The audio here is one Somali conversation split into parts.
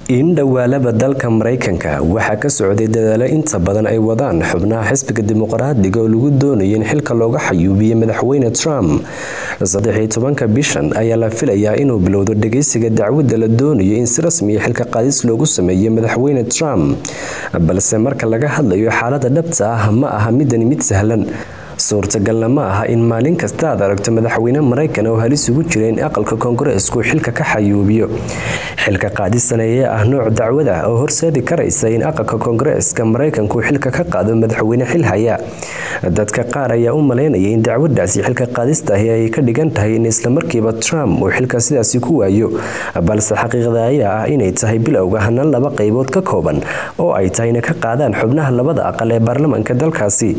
in dhowaalaba dalka maraykanka waxaa ka socday dadaalo inta badan ay wadaan xubnaha xisbiga dimuqraadiga oo lagu doonayo in xilka looga xayuubiyo madaxweyne trump saddexiyo tobanka bishan ayaa la filayaa inuu bilowdo dhageysiga dacwadda la doonayo in si rasmiya xilka qaadis loogu sameeyo madaxweyne trump balse marka laga hadlayo xaalada dhabta ah ma aha midani mid sahlan suurtagalna ma aha in maalin kasta aad aragto madaxweyne maraykan oo halis ugu jira in aqalka koongareesku xilka ka xayuubiyo xilka qaadisan ayaa ah nooc dacwada oo horseedi karaysa in aqalka koongareeska maraykanku xilka ka qaado madaxweyne xil haya dadka qaar ayaa u malaynaya in dacwadaasi xilka qaadistahi ay ka dhigan tahay in islamarkiiba trump uu xilka sidaasi ku waayo balse xaqiiqda ayaa ah inay tahay bilowga hanaan laba qaybood ka kooban oo ay tahay inay ka qaadaan xubnaha labada aqal ee baarlamaanka dalkaasi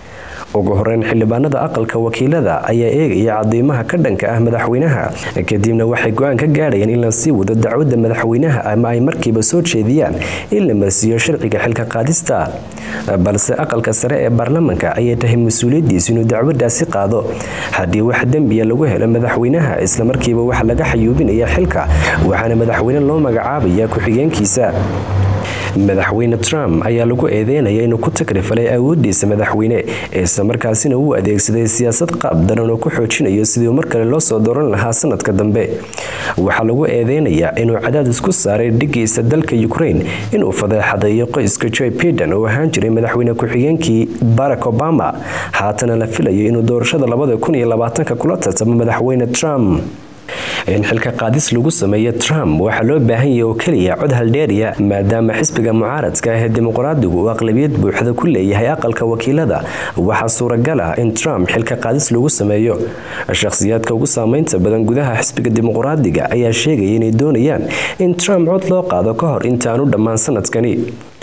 ugu horeyn xildhibaanada aqalka wakiilada ayaa eegaya cadiimaha ka dhanka ah madaxweynaha kadibna waxay go-aan ka gaadhayaan in la sii wado dacwadda madaxweynaha ama ay markiiba soo jeediyaan in la marsiiyo sharciga xilka qaadista balse aqalka sare ee baarlamanka ayay tahay mas-uuliyadiisu inuu dacwadaasi qaado haddii wax dembiya lagu helo madaxweynaha islamarkiiba waxa laga xayuubinaya xilka waxaana madaxweyne loo magacaabaya ku-xigeenkiisa madaxweyne trump ayaa lagu eedeynaya inuu ku takrifalay awoodiisa madaxweyne islamarkaasina uu adeegsaday siyaasad qaab daran oo ku xoojinayo sidii mar kale loo soo dooran lahaa sanadka dambe waxaa lagu eedeynayaa inuu cadaadis ku saaray dhigiisa dalka ukraine inuu fadeexadeeyo qoyska joy biden oo ahaan jiray madaxweyne ku-xigeenkii barack obama haatana la filayo inuu doorashada labada kun iyo labaatanka kula tartamo madaxweyne trump in xilka qaadis lagu sameeyo trump waxaa loo baahan yahay oo keliya cod haldheeriya maadaama xisbiga mucaaradka ah ee dimuqraadigu uu aqlabiyad buuxda ku leeyahay aqalka wakiilada waxaa suuragal ah in trump xilka qaadis lagu sameeyo shakhsiyaadka ugu saameynta badan gudaha xisbiga dimuqraadiga ayaa sheegaya inay doonayaan in trump cod loo qaado ka hor intaanu dhammaan sanadkani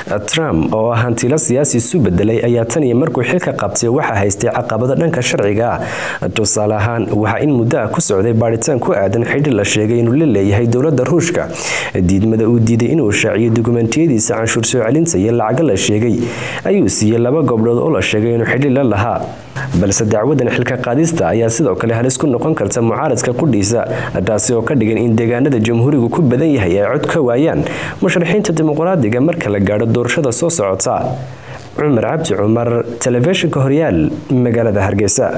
trump oo ah hantilo siyaasi isu bedelay ayaa tan iyo markuu xilka qabtay waxaa haystay caqabado dhanka sharciga ah tusaale ahaan waxaa in muddo ah ku socday baadhitaan ku aadan xidhi la sheegay inuu la leeyahay dowladda ruushka diidmada uu diiday inuu shaaciyo dukumentiyadiisa canshuur soo celinta iyo lacago la sheegay ayuu siiyey laba gobdhood oo la sheegay inuu xidhi la lahaa balse dacwadan xilka qaadista ayaa sidoo kale halis ku noqon karta mucaaradka qudhiisa taasi oo ka dhigan in deegaanada jamhuurigu ku badan yahay ay cod ka waayaan musharaxiinta dimuqraadiga marka la gaadho doorashada soo socota cumar cabdi cumar telefishinka horyaal magaalada hargeysa